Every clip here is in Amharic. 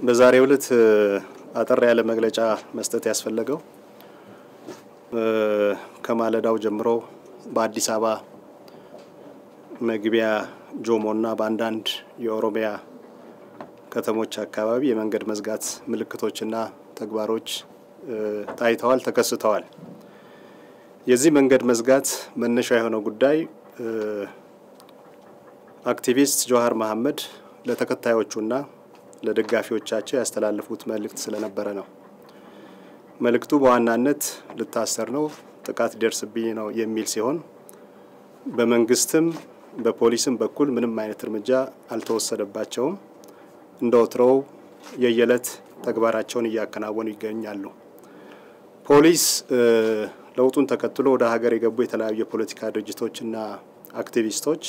በዛሬው ዕለት አጠር ያለ መግለጫ መስጠት ያስፈለገው ከማለዳው ጀምሮ በአዲስ አበባ መግቢያ ጆሞና በአንዳንድ የኦሮሚያ ከተሞች አካባቢ የመንገድ መዝጋት ምልክቶችና ተግባሮች ታይተዋል፣ ተከስተዋል። የዚህ መንገድ መዝጋት መነሻ የሆነው ጉዳይ አክቲቪስት ጀዋሃር መሐመድ ለተከታዮቹና ለደጋፊዎቻቸው ያስተላለፉት መልእክት ስለነበረ ነው። መልእክቱ በዋናነት ልታሰር ነው፣ ጥቃት ሊደርስብኝ ነው የሚል ሲሆን በመንግስትም በፖሊስም በኩል ምንም አይነት እርምጃ አልተወሰደባቸውም። እንደ ወትሮው የየዕለት ተግባራቸውን እያከናወኑ ይገኛሉ። ፖሊስ ለውጡን ተከትሎ ወደ ሀገር የገቡ የተለያዩ የፖለቲካ ድርጅቶችና አክቲቪስቶች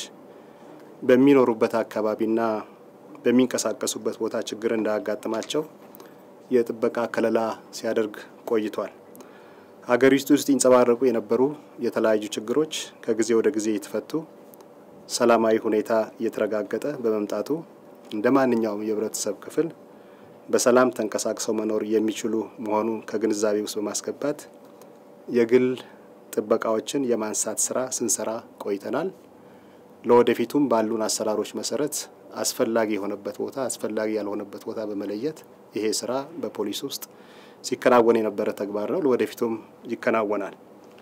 በሚኖሩበት አካባቢና በሚንቀሳቀሱበት ቦታ ችግር እንዳያጋጥማቸው የጥበቃ ከለላ ሲያደርግ ቆይቷል። ሀገሪቱ ውስጥ ይንጸባረቁ የነበሩ የተለያዩ ችግሮች ከጊዜ ወደ ጊዜ የተፈቱ ሰላማዊ ሁኔታ እየተረጋገጠ በመምጣቱ እንደ ማንኛውም የህብረተሰብ ክፍል በሰላም ተንቀሳቅሰው መኖር የሚችሉ መሆኑን ከግንዛቤ ውስጥ በማስገባት የግል ጥበቃዎችን የማንሳት ስራ ስንሰራ ቆይተናል። ለወደፊቱም ባሉን አሰራሮች መሰረት አስፈላጊ የሆነበት ቦታ አስፈላጊ ያልሆነበት ቦታ በመለየት ይሄ ስራ በፖሊስ ውስጥ ሲከናወን የነበረ ተግባር ነው። ለወደፊቱም ይከናወናል።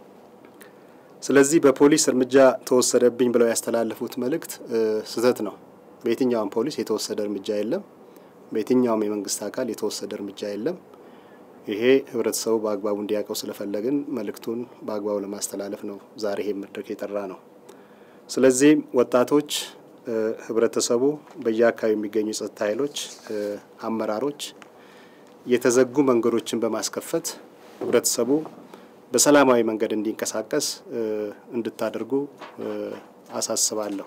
ስለዚህ በፖሊስ እርምጃ ተወሰደብኝ ብለው ያስተላለፉት መልእክት ስህተት ነው። በየትኛውም ፖሊስ የተወሰደ እርምጃ የለም። በየትኛውም የመንግስት አካል የተወሰደ እርምጃ የለም። ይሄ ህብረተሰቡ በአግባቡ እንዲያውቀው ስለፈለግን መልእክቱን በአግባቡ ለማስተላለፍ ነው ዛሬ ይሄ መድረክ የጠራ ነው። ስለዚህ ወጣቶች፣ ህብረተሰቡ፣ በየአካባቢ የሚገኙ የጸጥታ ኃይሎች አመራሮች የተዘጉ መንገዶችን በማስከፈት ህብረተሰቡ በሰላማዊ መንገድ እንዲንቀሳቀስ እንድታደርጉ አሳስባለሁ።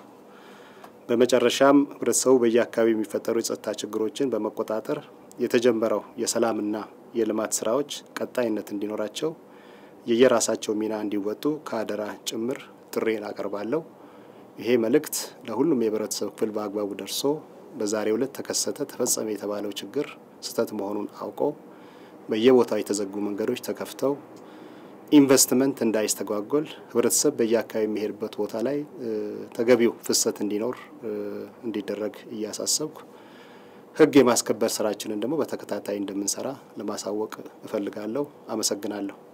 በመጨረሻም ህብረተሰቡ በየአካባቢ የሚፈጠሩ የጸጥታ ችግሮችን በመቆጣጠር የተጀመረው የሰላምና የልማት ስራዎች ቀጣይነት እንዲኖራቸው የየራሳቸው ሚና እንዲወጡ ከአደራ ጭምር ጥሬን አቀርባለሁ። ይሄ መልእክት ለሁሉም የህብረተሰብ ክፍል በአግባቡ ደርሶ በዛሬው ዕለት ተከሰተ፣ ተፈጸመ የተባለው ችግር ስህተት መሆኑን አውቀው በየቦታው የተዘጉ መንገዶች ተከፍተው ኢንቨስትመንት እንዳይስተጓጎል ህብረተሰብ በየአካባቢ የሚሄድበት ቦታ ላይ ተገቢው ፍሰት እንዲኖር እንዲደረግ እያሳሰብኩ ህግ የማስከበር ስራችንን ደግሞ በተከታታይ እንደምንሰራ ለማሳወቅ እፈልጋለሁ። አመሰግናለሁ።